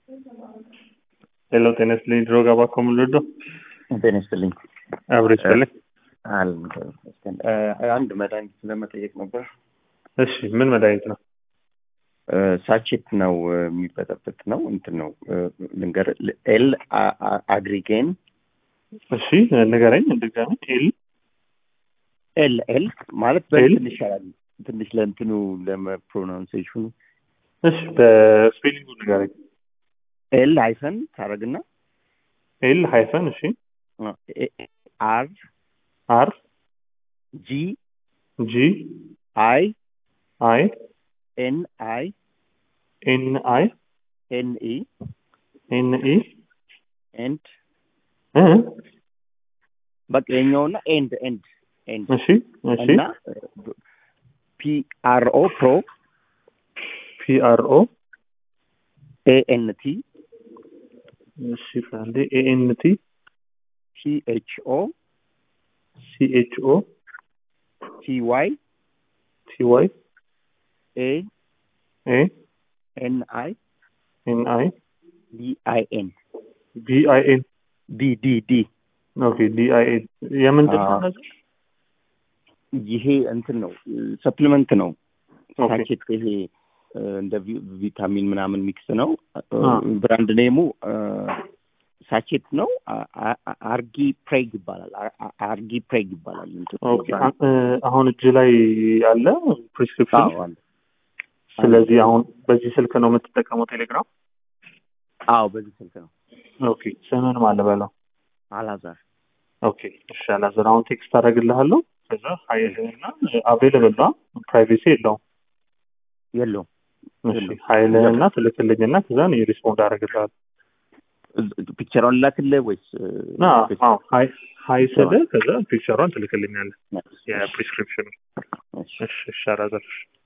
ሄሎ ጤና ይስጥልኝ ድሮ ጋባ ከሙሉዶ ጤና ይስጥልኝ። አብሮ ይስጥልኝ። አል አንድ መድኃኒት ለመጠየቅ ነበር። እሺ ምን መድኃኒት ነው? ሳቼት ነው የሚበጠበጥ ነው እንትን ነው ልንገር ኤል አግሪጌን እሺ ንገረኝ ድጋሚ። ኤል ኤል ኤል ማለት ኤል? በትንሽ ይሻላል ትንሽ ለእንትኑ ለፕሮናውንሴሽኑ እሺ በስፔሊንጉ ንገረኝ። ኤል ሃይፈን ታረግና ኤል ሃይፈን እሺ አር አር ጂ ጂ አይ አይ ኤን አይ ኤን አይ ኤን ኢ ኤን ኢ ኤንድ እ በቃ የኛውና ኤንድ ኤንድ ኤንድ እሺ እሺ እና ፒ አር ኦ ፕሮ ፒ አር ኦ ኤ ኤን ቲ እሺ አንዴ ኤ ኤን ቲ ሲ ኤች ኦ ሲ ኤች ኦ ቲ ዋይ ቲ ዋይ ኤ ኤ ኤን አይ ኤን አይ ዲ አይ ኤን ቢ አይ ኤን ዲ ዲ ዲ ኦኬ ዲ አይ ኤን የምንድን ነው አዎ። እነዚህ? ይሄ እንትን ነው ሰፕሊመንት ነው ኦኬ ሳቼት ይሄ እ፣ እንደ ቪ- ቪታሚን ምናምን ሚክስ ነው አ። ብራንድ ኔሙ እ፣ ሳቼት ነው አ- አ- አርጊ ፕሬግ ይባላል አ- አ- አርጊ ፕሬግ ይባላል እንትኑ ኦኬ ብራንድ። አ- እ፣ አሁን እጅ ላይ አለ ፕሪስክሪፕሽን አዎ አለ። ስለዚህ አሁን በዚህ ስልክ ነው የምትጠቀመው ቴሌግራም አዎ በዚህ ስልክ ነው ኦኬ ስምን ማን በለው አላዛር ኦኬ እሺ አላዘር አሁን ቴክስት አደርግልሃለሁ ከዛ ሀይልህና አቬለብል ነው ፕራይቬሲ የለውም የለውም እሺ የለውም። ሀይልህና ትልክልኝና ከዛ እኔ ሪስፖንድ አደርግልሃለሁ ፒክቸሯን ላክልህ ወይስ እ፣ ና አዎ ሀይ ሀይ ስልህ ከዛ ፒክቸሯን ትልክልኛለህ የፕሪስክሪፕሽኑ እሺ። እሺ እሺ አላዘር